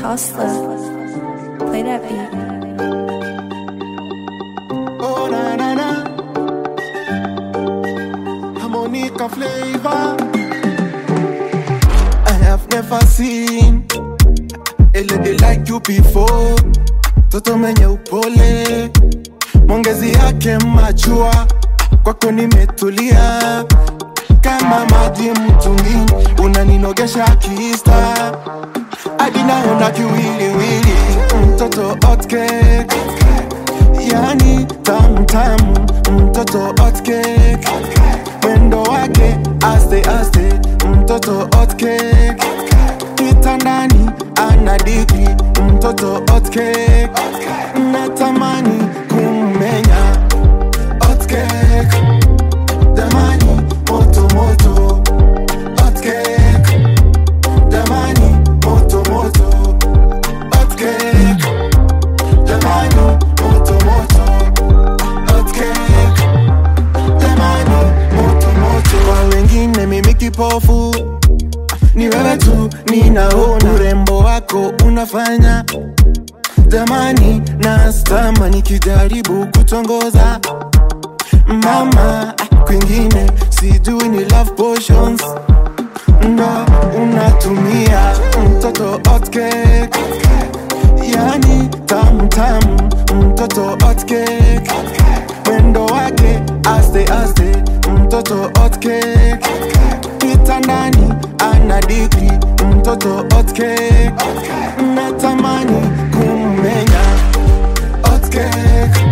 Hustler. Play that beat. Oh na na na Harmonica flavor I have never seen a lady like you before Toto mwenye upole Mwongezi yake machua Kwako nimetulia Kama maji mtungini Unaninogesha kista Hadi naona kiwiliwili Mtoto hot cake yani tamu tamu mtoto hot cake mwendo wake aste aste mtoto hot cake kitandani ana digri mtoto hot cake natamani kummenya hot cake jamani moto moto hot cake jamani moto moto hot cake jamani moto moto hot cake jamani moto moto kwa wengine mimi kipofu ni wewe tu ninaona urembo wako unafanya jamani nastama nikijaribu kutongoza mama kwingine sijui ni love potions ndo unatumia mtoto hot cake yani tamu tamu mtoto hot cake mwendo wake aste aste mtoto hot cake kitandani ana digri mtoto hot cake natamani kummenya hot cake